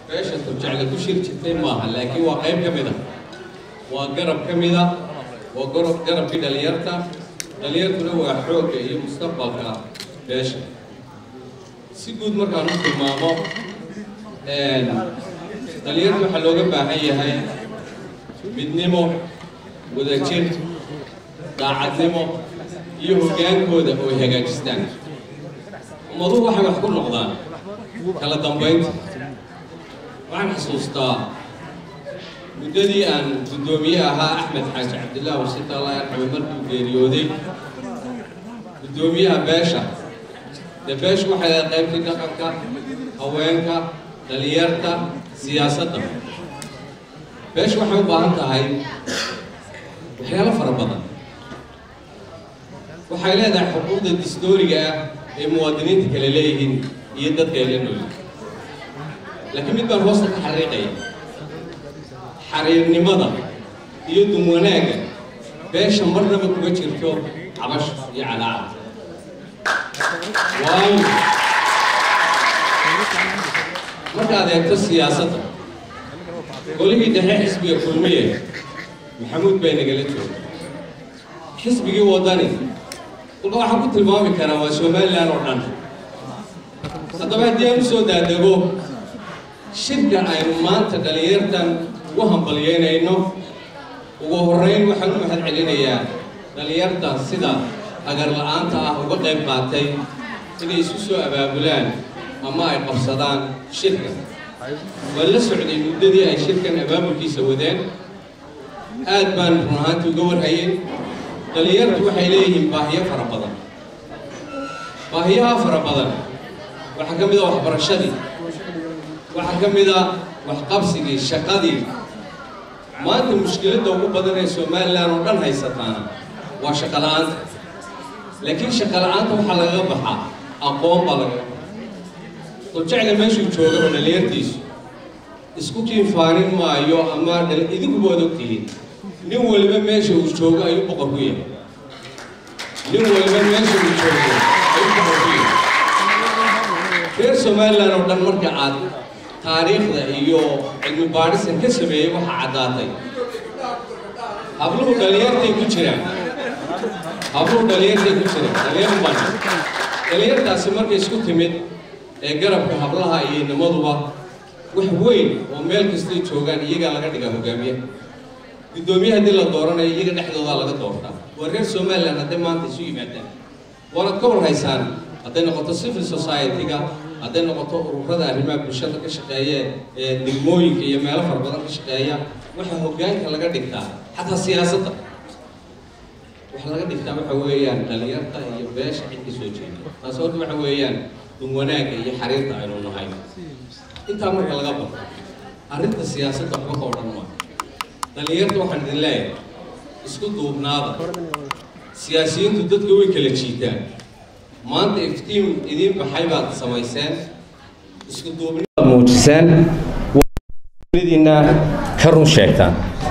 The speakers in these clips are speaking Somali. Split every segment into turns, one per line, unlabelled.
beesha turjecle ku shir jirtay maaha laakiin waa qayb ka mid a waa garab ka mid a waa gorob garabkii dhalinyarta dhalinyartuna waa xoogga iyo mustaqbalka beesha si guud markaan u tilmaamo dhalinyarta waxaa looga baahan yahay midnimo wadajir daacadnimo iyo hoggaankooda oo ay hagaajistaan ummaduhu waxay wax ku noqdaan kala dambaynta waxaan xasuustaa muddadii aan guddoomiye ahaa axmed xaaji cabdillah wasiita allah yarxame markuu geeriyooday guddoomiyaha beesha dee beeshu waxay leedahay qaybtii dhaqanka haweenka dhalinyarta siyaasadda beeshu waxay u baahan tahay waxyaalo fara badan waxay leedahay xuquuqda distooriga ah ee muwaadiniinta kale leeyihiin iyo dadka ay la noolyihin laakiin mid baan hoosta ka xariiqaya xariirnimada iyo dumwanaagga beesha marnaba kuma jirto cabash iyo calaaca waayo markaad eegto siyaasadda golihii dhexe xisbiga kulmiye maxamuud bay nagala jooga xisbigii waddani kolka waxaan ku tilmaami karaa waa somalilan oo dhan haddaba haddii aan u soo daadego shirka aynu maanta dhalinyartan ugu hambalyeynayno ugu horreyn waxaan u mahad celinayaa dhalinyarta sida agar la-aanta ah uga qayb qaatay inay isu soo abaabulaan ama ay qabsadaan shirka waan la socday muddadii ay shirkan abaabulkiisa wadeen aad baan run ahaantii uga warhayay dhalinyartu waxay leeyihiin baahiyo fara badan baahiyaha fara badan waxaa ka mid a waxbarashadii waxaa ka mid a waxqabsigii shaqadii maanta mushkiladda ugu badan ee somalilan oo dhan haysataana waa shaqo la-aanta laakiin shaqo la-aanta waxaa lagaga baxaa aqoon baa lagaga baxaa duljecle meeshuu jooga oo dhalinyartiisu isku kiinfaanin maayo ama idinkuba waad ogtihiin nin waliba meesha uu joogo ayuu boqor ku yahay nin waliba meesha uu joogo ayuu boqor ku yahay reer somalilan oo dhan marka aad taariikhda iyo cilmi baadhisan ka sameeyey waxaa caddaatay habluhu dhalinyartay ku jiraan habluhu dhalinyartay ku jiraan dhalinyar ban dhalinyartaasi markay isku timid ee garabka hablaha iyo nimaduba wax weyn oo meel kastay joogaan iyagaa laga dhigaa hogaamiye guddoomiye haddii la dooranayo iyaga dhexdoodaa laga doortaa waa reer somalilan hadday maanta isu yimaadaan waanad ka warhaysaan hadday noqoto civil society-ga hadday noqoto ururada arrimaha bulshada ka shaqeeya ee degmooyinka iyo meelo fara badan ka shaqeeya waxaa hoggaanka laga dhigtaa xataa siyaasadda waxa laga dhigtaa waxa weeyaan dhalinyarta iyo beesha cid ka soo jeeda taas horta waxa weeyaan dun wanaagga iyo xariirta aynu nahay intaa marka laga baqo arrinta siyaasadda waxba ka odhan maa dhalinyarta waxaan idin leeyahay isku duubnaada siyaasiyiintu dadka way kala jiitaan maanta iftiin idiin baxay baad samayseen isku duubnibaad muujiseen diina ka run sheegtaan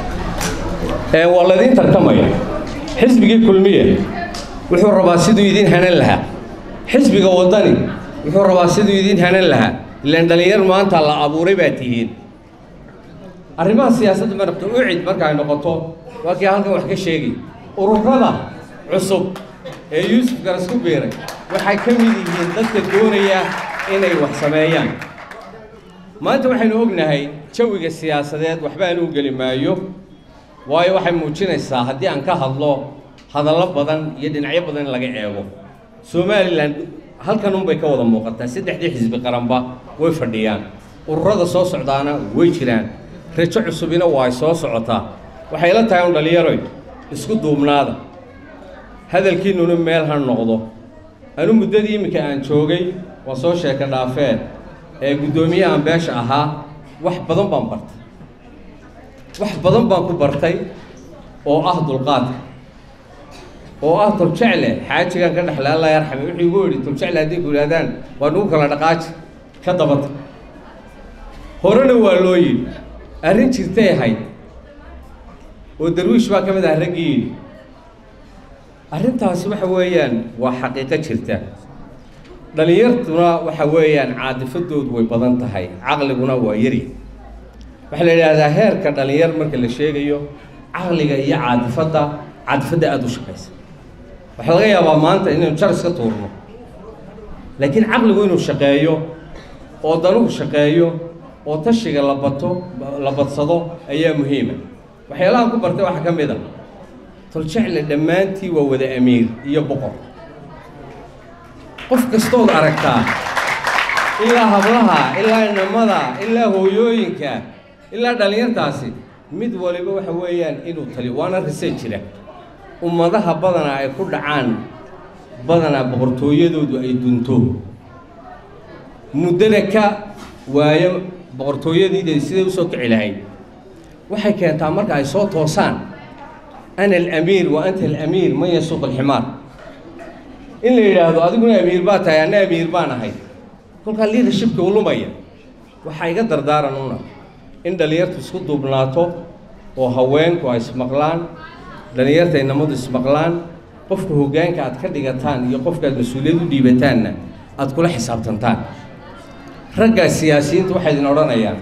waa ladiin tartamaya xisbigii kulmiye wuxuu rabaa siduu idiin hanan lahaa xisbiga waddani wuxuu rabaa siduu idiin hanan lahaa ilaan dhalinyar maanta la abuuray baa tihiin arrimaha siyaasadda ma rabto ucid marka ay noqoto waa kii halkan wax ka sheegay ururada cusub ee yuusuf garas ku biiray waxay ka mid yihiin dadka doonaya inay wax sameeyaan maanta waxaynu ognahay jawiga siyaasadeed waxba aan u geli maayo waayo waxay muujinaysaa haddii aan ka hadlo hadallo badan iyo dhinacyo badan in laga eego somalilan halkan unbay ka wada muuqataa saddexdii xisbi qaranba way fadhiyaan ururada soo socdaana way jiraan rajo cusubina waa ay soo socotaa waxay la tahay un dhallinyaroy isku duubnaada hadalkiinnuna meel ha noqdo anu muddadii iminka aan joogay waa soo sheeka dhaafeen ee guddoomiyahan beesha ahaa wax badan baan bartay wax badan baan ku bartay oo ah dulqaadka oo ah tuljecle xaajigan ka dhexle alla yarxame wuxuu igu yidhi tuljecle haddii ku yidhahdaan waa nugu kala dhaqaaji ka dabata horena waa loo yidhi arrin jirtay ahayd oo darwiish baa ka mid ah raggii yidhi arrintaasi waxa weeyaan waa xaqiiqo jirta
dhalinyartuna waxa weeyaan caadifadoodu way badan tahay caqliguna waa yari waxaa la yidhaahdaa heerka dhalinyar marka la sheegayo caqliga iyo caadifadda caadifadda aada u shaqaysa waxaa laga yaabaa maanta inaynu jar iska tuurno laakiin caqligu inuu shaqeeyo oo danuhu shaqeeyo oo tashiga la bato la badsado ayaa muhiima waxyaalaha ku bartay waxaa ka mid a toljecle dhammaantii waa wada amiir iyo boqor qof kastood aragtaa ilaa hablaha ilaa inamada ilaa hooyooyinka ilaa dhallinyartaasi mid waliba waxa weeyaan inuu taliyo waana rise jira ummadaha badanaa ay ku dhacaan badanaa boqortooyadoodu ay dunto muddada ka waayo boqortooyadiida siday usoo kici lahayd waxay keentaa marka ay soo toosaan ana alamiir wa anta alamiir man yasuuq alximaar in la yidhaahdo adiguna amiir baa tahay anna amiir baan ahay kolkaa liadershipka u lumaya waxaa iga dardaaran una in dhallinyartu isku duubnaato oo haweenku ay ismaqlaan dhallinyarta inamadu ismaqlaan qofka hoggaanka aad ka dhigataan iyo qofka aad mas-uuliyad u dhiibataanna aad kula xisaabtantaan raggaa siyaasiyiinta waxay idin odhanayaan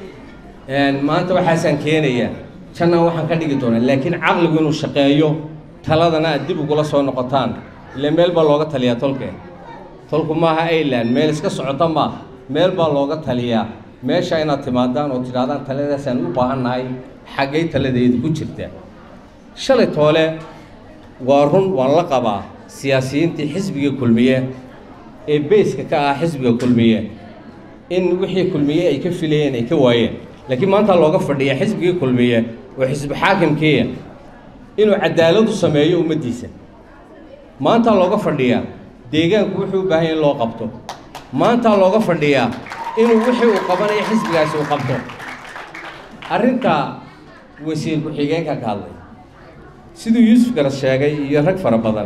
maanta waxaasaan keenayaa jannaan waxaan ka dhigi doonaa laakiin caqligu inuu shaqeeyo taladana aad dib ugula soo noqotaan ile meel baa looga taliyaa tolkeen tolku maaha ailand meel iska socota maaha meel baa looga taliyaa meesha inaad timaadaan oo tidhahdaan taladaasaan u baahannahay xaggay taladeedu ku jirtaa shalay toole waa run waan la qabaa siyaasiyiintii xisbiga kulmiye ee beyska ka ah xisbiga kulmiye in wixii kulmiye ay ka filayeen ay ka waayeen laakiin maanta looga fadhiya xisbigii kulmiye oo xisbi xaakimkiiya inuu cadaalad u sameeyo ummaddiisa maanta looga fadhiyaa deegaanku wuxuu u baahan yahy in loo qabto maanta looga fadhiyaa inuu wixii uu qabanayo xisbigaasi uu qabto arrinta wasiir ku-xigeenka ka hadlay siduu yuusuf garas sheegay iyo rag fara badan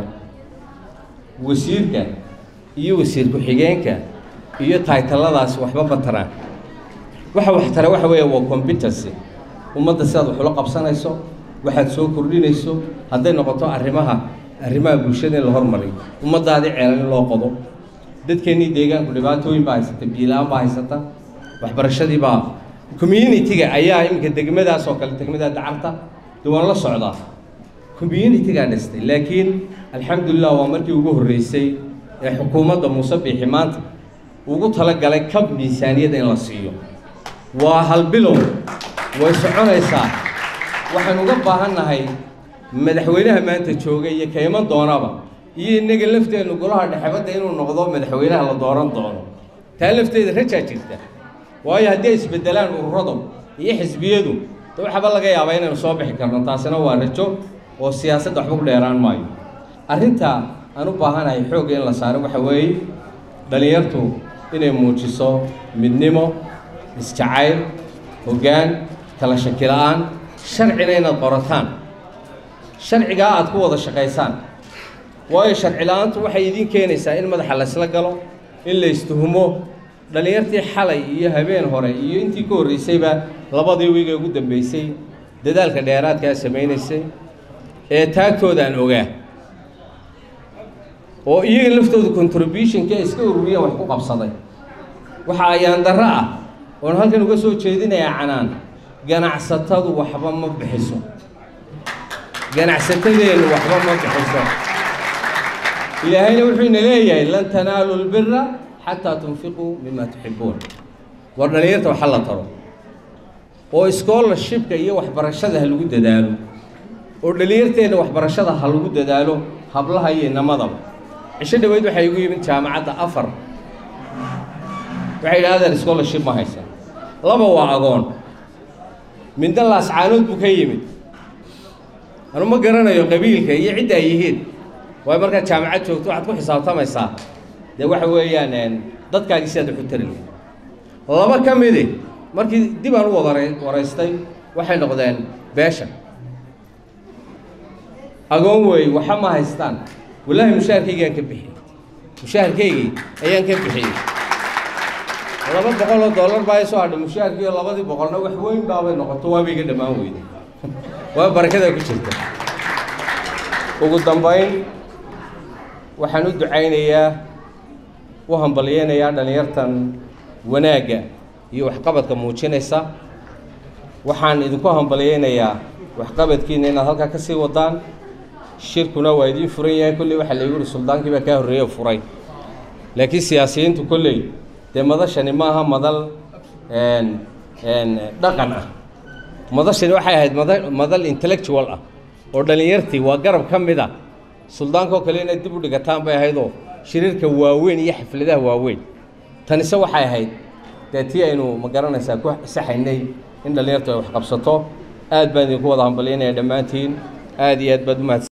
wasiirka iyo wasiir ku-xigeenka iyo taytaladaasi waxba bataraan waxa wax tara waxa weeya waa competency ummadda sidaad wax ula qabsanayso waxaad soo kordhinayso hadday noqoto arrimaha arrimaha bulshada in la hormariyo ummaddaadii ceelan in loo qodo dadkeennii deegaanku dhibaatooyin baa haysata biila-aan baa haysata waxbarashadii baa community-ga ayaa iminka degmadaas oo kale degmada dacarta de waan la socdaa community-gaa dhistay laakiin alxamdulilah waa markii ugu horreysay ee xukuumadda muuse biixi maanta ugu talagalay kab miisaaniyadda in la siiyo waa halbilow way soconaysaa waxaan uga baahannahay madaxweynaha maanta jooga iyo ka iman doonaba iyo innaga lafteennu golaha dhexebadda inuu noqdo madaxweynaha la dooran doono taa lafteeda rajaa jirta waayo haddii ay isbeddelaan ururadu iyo xisbiyadu de waxaba laga yaabaa inaynu soo bixi karno taasina waa rajo oo siyaasadda waxba ku dheeraan maayo arrinta aan u baahanahay xoogga in la saaro waxa weeye dhallinyartu inay muujiso midnimo isjacayl hoggaan kala shaki la-aan sharcina inaad qorataan sharcigaa aad ku wada shaqaysaan waayo sharci la-aantu waxay idiin keenaysaa in madaxa laysla galo in la istuhumo dhallinyartii xalay iyo habeen hore iyo intii ka horreysayba labadii wiig ee ugu dambeysay dadaalka dheeraadkaa samaynaysay ee taagtooda aan ogaa oo iyaga laftooda contributionka iska ururiyeen wax ku qabsaday waxa ayaan darro ah oon halkan uga soo jeedinayaa canaan ganacsatadu waxba ma bixiso ganacsatadeennu waxba ma bixiso ilaahayna wuxuu ina leeyahay lan tanaalu lbira xataa tunfiquu mima tuxibuun war dhallinyarta waxa la taro oo scholarshipka iyo waxbarashada ha lagu dadaalo oo dhallinyarteenna waxbarashada ha lagu dadaalo hablaha iyo inamadaba cisho dhaweyd waxay igu yimid jaamacadda afar waxay yidhahdeen scholarship ma haysan laba waa agoon midna laascaanood buu ka yimid anu ma garanayo qabiilka iyo cidda ay yihiin waayo markaad jaamacad joogto waxaad ku xisaabtamaysaa dee waxa weeyaan dadkaagii sidaad wax u tari lahayd laba ka midi markii dib aan u wada waraystay waxay noqdeen beesha agoon weey waxa ma haystaan wallaahi mushaharkaygaan ka bixiyey mushaharkaygii ayaan ka bixiyey laba boqol oo dollar baa soo hadhay mushaharkii oo labadii boqolna wax weyn baabay noqoto waaba iga dhammaan weyday waa barakadaa ku jirta ugu dambayn waxaan u ducaynayaa u hambalyeynayaa dhallinyartan wanaagga iyo waxqabadka muujinaysa waxaan idinku hambalyeynayaa waxqabadkiina inaad halkaa ka sii wadaan shirkuna waa idiin furan yahay kolley waxaa laygu yihi suldaankii baa kaa horreeye furay laakiin siyaasiyiintu kolley dee madashani maaha madal dhaqan ah madashani waxay ahayd mada madal intellectual ah oo dhallinyartii waa garab ka mid a suldaankoo kale inaad dib u dhigataan bay ahaydoo shiriirka waaweyn iyo xafladaha waaweyn tanise waxay ahayd dee tii aynu ma garanaysaa ku saxaynay in dhallinyartu ay wax qabsato aad baan idinku wada hambalyaynaya dhammaantiin aad iyo aad baad umahadsan